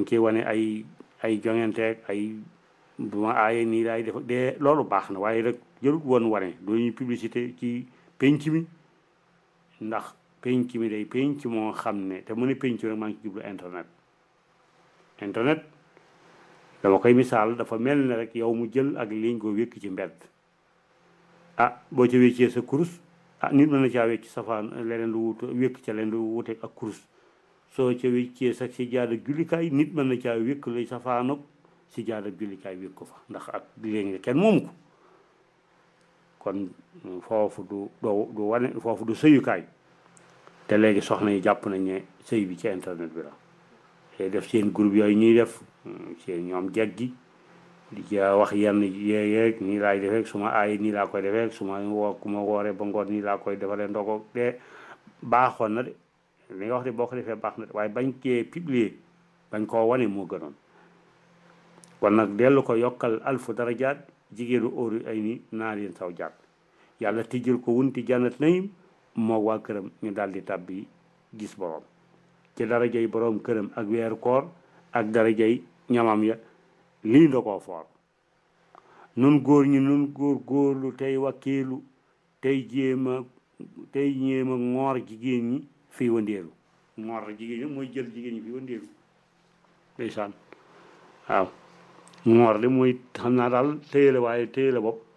dañ ciy wane ay ay joŋanteeg ay bu ma aaye nii laay def de loolu baax na waaye rek jërut woon wane doo ñuy publicité ci penc mi ndax penc mi day penc moo xam ne te mu ne penc rek maa ngi ci jublu internet internet dama koy misaal dafa mel ne rek yow mu jël ak liñ ko wékk ci mbedd ah boo ca wéccee sa kurus ah nit mën na caa wécc safaan leneen lu wut wékk ca leen lu wuteeg ak kurus soo ca wéccee sax si jaada jullikaay nit mën na caa wékk lay safaanoog si jaada jullikaay wékk ko fa ndax ak léegi kenn moomu ko kon foofu du doo du wane foofu du sëyukaay te léegi soxna yi jàpp nañ ne sëy bi ci internet bi la te def seen groupe yooyu ñuy def seen ñoom jeg gi di ca wax yenn yeeyeeg nii laay defeek su ma aay nii laa koy defeek su ma woo ku ma wooree ba ngoon nii laa koy defalee ndogo de baaxoon na de li nga wax de boo ko defee baax na de waaye bañ kee publier bañ koo wane moo gënoon kon nag dellu ko yokkal alfu darajaat jigéenu óoru ay ni naa leen saw jàpp yàlla tijjal ko wunti jannat nayim moo waa këram ñu daal di tàbbi gis borom ci darajay borom këram ak weeru koor ak darajay ñamam ya lii da koo foor nun góor ñi nun góor góorlu tey wakkiilu tey jéema tey jéema ngoor jigéen ñi fii wandeelu ngoor jigéen ñi mooy jël jigéen ñi fii wandeelu ndeysaan waaw ngoor de mooy xam naa daal téye la waaye téye la bopp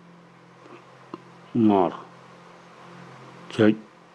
ngoor cëj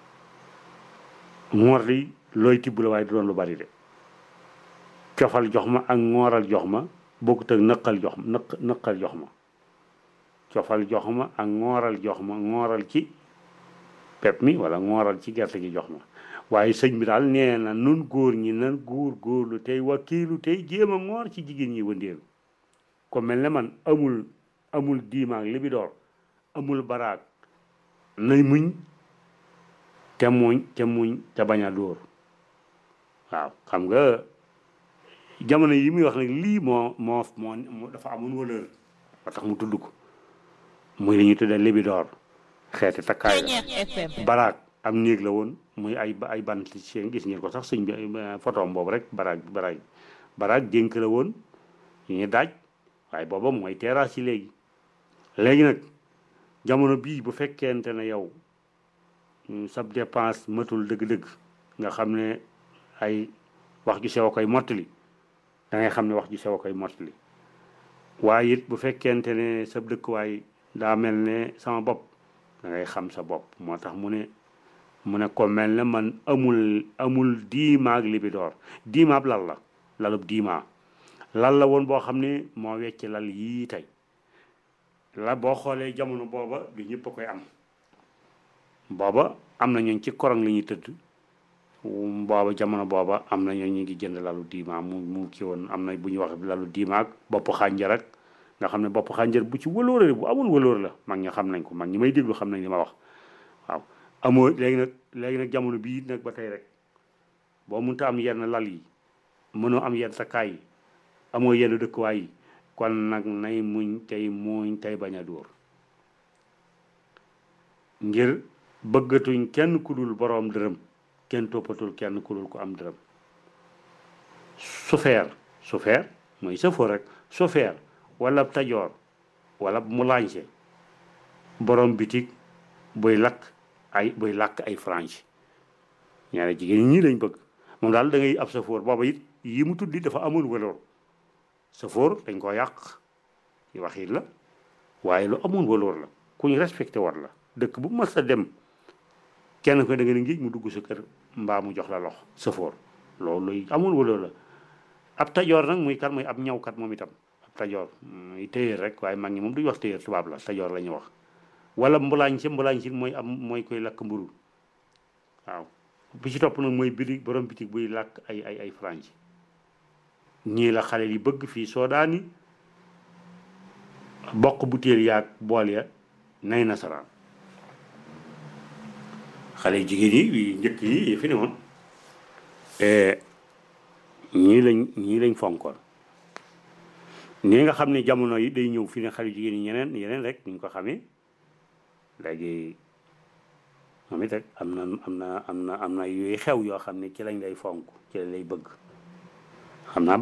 ngoor di looy tibb la waaye du doon lu bari de cofal jox ma ak ngooral jox ma bokkut ak nëqal jox ma nëq nëqal jox ma cofal jox ma ak ngooral jox ma ngooral ci pep mi wala ngooral ci gerte gi jox ma waaye sëñ bi daal nee na nun góor ñi nan góor góorlu tey wakkiilu tey jéem a ngoor ci jigéen ñi wëndeelu ko mel ne man amul amul diimaag libidoor amul baraag nay muñ te muñ te muñ te bañ a dóor waaw xam nga jamono yi muy wax nag lii moo moo moo dafa amoon valeur ba tax mu tudd ko muy li ñuy tuddee libidoor xeeti takkaay la baraag am néeg la woon muy ay ay bant seen gis ngeen ko sax sëñ bi photom boobu rek baraag baraag baraag dénk la woon yu ñu daaj waaye booba mooy terrasse yi léegi léegi nag jamono bii bu fekkente ne yow sab dépense matul dëgg-dëgg nga xam ne ay wax ju sew a koy mottali da ngay xam ne wax ju sew a koy mottali waaye it bu fekkente ne sab dëkkuwaay daa mel ne sama bopp da ngay xam sa bopp moo tax mu ne mu ne ko mel ne man amul amul diimaag libidoor diimaab lal la lalub diimaa lal la woon boo xam ne moo wecc lal yii tey la boo xoolee jamono booba du ñëpp a koy am booba am na ñooñ ci korong li ñuy tëdd booba jamono booba am na ñooñ ñu ngi jënd lalu diima mu mu ki woon am na bu ñuy wax lalu diima ak bopp xànjar ak nga xam ne bopp xànjar bu ci wëloore bu amul wëloor la mag ñi xam nañ ko mag ñi may déglu xam nañ li ma wax waaw amoo léegi nag léegi nag jamono bii nag ba tey rek boo mënta am yenn lal yi mënoo am yenn takkaay yi amoo yenn dëkkuwaay yi kon nag nay muñ tey muñ tey bañ a dóor ngir bëggatuñ kenn ku dul boroom dërëm kenn toppatul kenn ku dul ko am dërëm sufeer sufeer mooy sëfoo rek sufeer wala tajoor wala mu lañse boroom bitig buy lakk ay buy làkk ay franche ñaare jigéen ñi lañ bëgg moom daal da ngay ab safoor booba it yi mu tuddi dafa amul waloor safoor dañ koo yàq yi wax it la waaye lu amul waloor la ku ñu respecté war la dëkk bu mas a dem kenn ko da nga ne ngi mu dugg sa kër mbaa mu jox la lox safoor loolu luy amul waloor la ab tajoor nag muy kat muy ab ñawkat moom itam ab tajoor muy téyeer rek waaye mag ñi moom duñu wax téyeer tubaab la tajoor la ñu wax wala mbulaañ si mbulaañ si mooy am mooy koy lakk mburu waaw bi ci topp nag mooy bitig borom bitig buy làkk ay ay ay franc ñii la xale yi bëgg fii soodaani bokk butéel yaag bool ya nay nasaraan xale jigéen yi njëkk yi fi ne woon ñii lañ ñii lañ fonkoon nii nga xam ne jamono yi day ñëw fi ne xale jigéen yi ñeneen yeneen rek ni ñu ko xamee léegi moom it rek am na am na am na am na yooyu xew yoo xam ne ci lañ lay fonk ci lañ lay bëgg xam naa